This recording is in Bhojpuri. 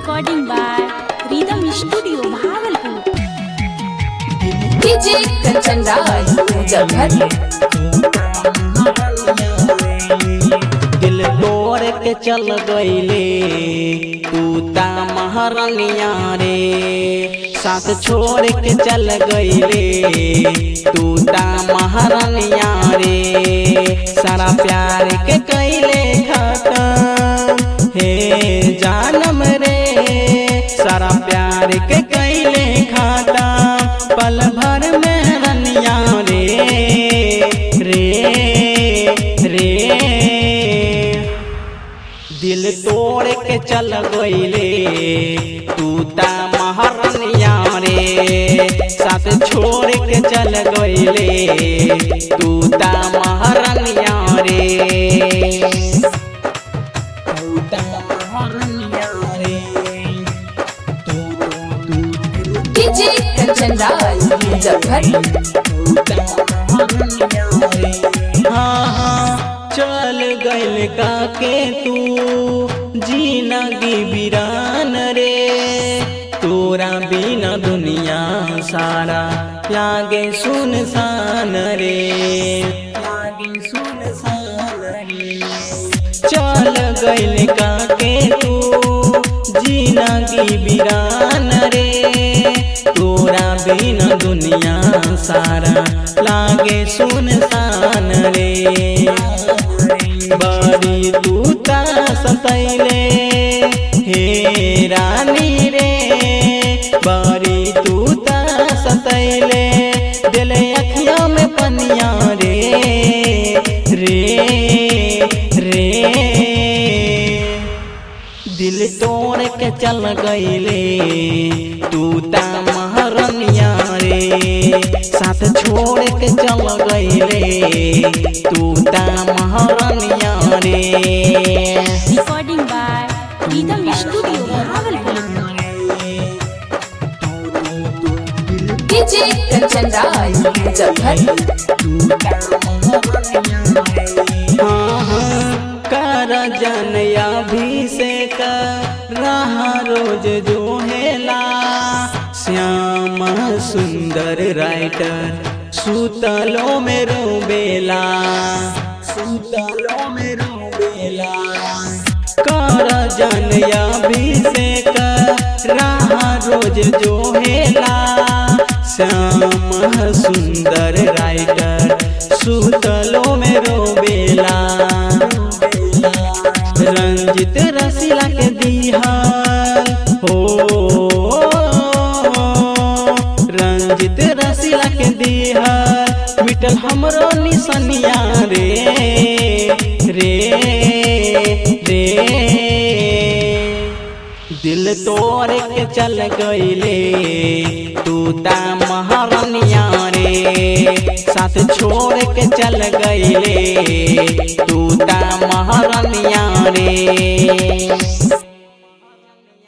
recording by Rhythm Studio, Bhagalpur. DJ Kanchan Raj Muzaffar दिल तोड़ के चल गईले तू ता महारानिया रे साथ छोड़ के चल गईले तू ता महारानिया रे सारा प्यार के कैले खत्म हे जानम रे सारा प्यार के कैले खत्म पल भर में रनिया रे रे रे दिल तोड़ के चल गईले तू ता महारनिया रे साथ छोड़ के चल गईले तू ता महारनिया रे तू ता महारनिया रे तू तू तू डीजे कंचन राज मुजफ्फर हाँ हाँ चल गइल काके तू जीनगी बिरान रे तोरा बिना दुनिया सारा लागे सुनसान रे लागे सुनसान रे चल गइल काके तू जीनगी बिरान रे तोरा बिना दुनिया सारा लागे सुनसान रे बड़ी तू ता सतैले हे रानी रे बड़ी तू ता सतैले दिल अखिया में पनिया रे रे रे दिल तोड़ के चल गईले तू ता महारनिया रे साथ छोड़ के चल गईले तू ता महारनिया रे Recording by Rhythm Studio, Bhagalpur. DJ Kanchan Raj Muzaffar हाँ, हाँ, कर जनया भी से कर रहा रोज जो हेला श्याम सुंदर राइटर सुतलो में रोबेला सुतलो में रोबेला कर जनया भी से कर रहा रोज जो हेला श्याम सुंदर राइटर सुतलो में रोबेला रंजित रसीला के दिहाल हो रंजित रसीला के दिहाल मिटल हमरो निसनिया रे रे रे दिल तोड़ के चल गईले तू ता महारानिया रे साथ छोड़ के चल गईले तू ता महारानिया रे